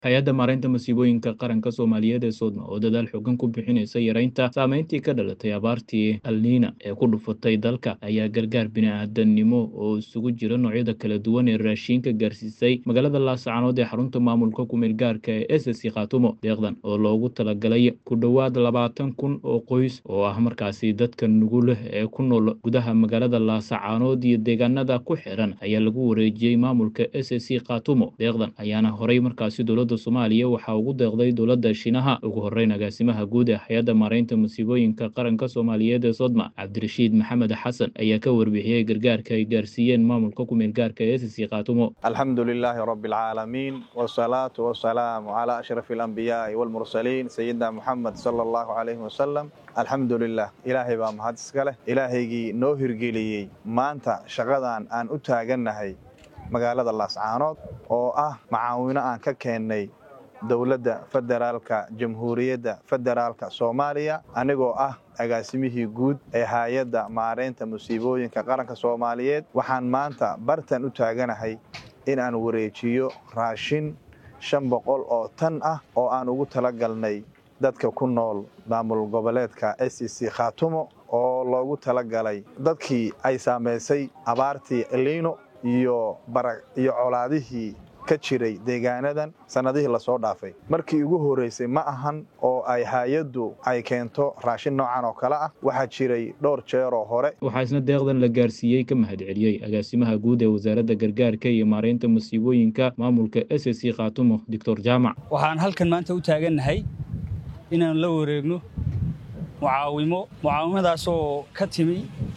hay-adda maaraynta masiibooyinka qaranka soomaaliyeed ee soodma oo dadaal xoogan ku bixinaysa yareynta saameyntii ka dhalatay abaartii alniina ee ku dhufatay dalka ayaa gargaar bini-aadanimo oo isugu jira noocyada kala duwan ee raashiinka gaarsiisay magaalada laasacanood ee xarunta maamulka kumeel gaarka ee s c khaatumo deeqdan oo loogu talagalay ku dhowaad labaatan kun oo qoys oo ah markaasi dadka nuguleh ee ku nool gudaha magaalada laasacanood iyo deegaanada ku xiran ayaa lagu wareejiyey maamulka s c khaatumo deeqdan ayaana horay markaasi dowladda soomaaliya waxaa ugu deeqday dowladda shiinaha ugu horeyn agaasimaha guud ee hay-adda maaraynta masiibooyinka qaranka soomaaliyeed ee sodma cabdirashiid maxamed xasan ayaa ka warbixiyey gargaarka ay gaarsiiyeen maamulka kumeel gaarka ee s c khaatumo alxamdu lilaahi rabi alcaalamiin wsalaatu wasalaamu calaa ashrafi alambiyaai walmursaliin sayidina muxamed sala allahu calayhi wasalam alxamdu lilah ilaahay baa mahad iska leh ilaahaygii noo hirgeliyey maanta shaqadan aan u taagannahay magaalada laascaanood oo ah macaawino aan ka keennay dowladda federaalka jamhuuriyadda federaalka soomaaliya anigoo ah agaasimihii guud ee hay-adda maaraynta musiibooyinka qaranka soomaaliyeed waxaan maanta bartan u taaganahay in aan wareejiyo raashin shan boqol oo tan ah oo aan ugu talagalnay dadka ku nool maamul goboleedka s c khaatumo oo loogu talagalay dadkii ay saamaysay abaartii liino iyo iyo colaadihii ka jiray deegaanadan sannadihii lasoo dhaafay markii ugu horraysay ma ahan oo ay hay-addu ay keento raashin noocan oo kale ah waxaa jiray dhowr jeeroo hore waxaa isna deeqdan la gaarsiiyey ka mahad celiyey agaasimaha guud ee wasaaradda gargaarka iyo maaraynta masiibooyinka maamulka s c khaatumo doctor jaamac waxaan halkan maanta u taagannahay inaan la wareegno mucaawimo mucaawimadaasoo ka timi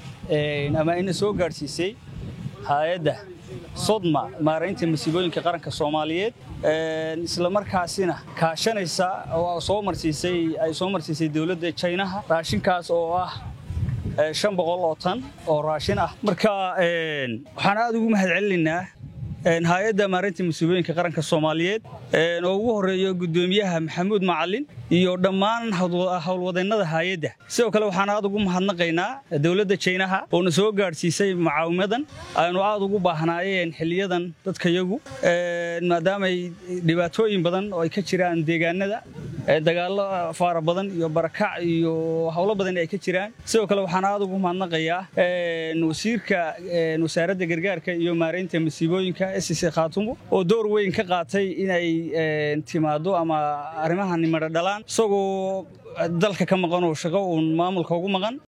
ama ina soo gaadhsiisay hay-adda sodma maaraynta masiibooyinka qaranka soomaaliyeed isla markaasina kaashanaysa oo soo marsiisay ay soo marsiisay dowladda jaynaha raashinkaas oo ah shan boqol oo tan oo raashin ah marka waxaan aad ugu mahad celinaynaa hay-adda maaraynta masiibooyinka qaranka soomaaliyeed oo ugu horeeyo guddoomiyaha maxamuud macalin iyo dhammaan howlwadeennada hay-adda sidoo kale waxaan aad ugu mahadnaqaynaa dowladda jaynaha oo na soo gaadhsiisay mucaawimadan aynu aad ugu baahnaayeen xiliyadan dadkayagu maadaamay dhibaatooyin badan oo ay ka jiraan deegaanada dagaallo faara badan iyo barakac iyo howlo badan ay ka jiraan sidoo kale waxaan aad ugu mahadnaqayaa wasiirka wasaaradda gargaarka iyo maaraynta masiibooyinka s c khaatumo oo door weyn ka qaatay inay timaado ama arrimahan nimadho dhalaan isagoo dalka ka maqan oo shaqo uun maamulka ugu maqan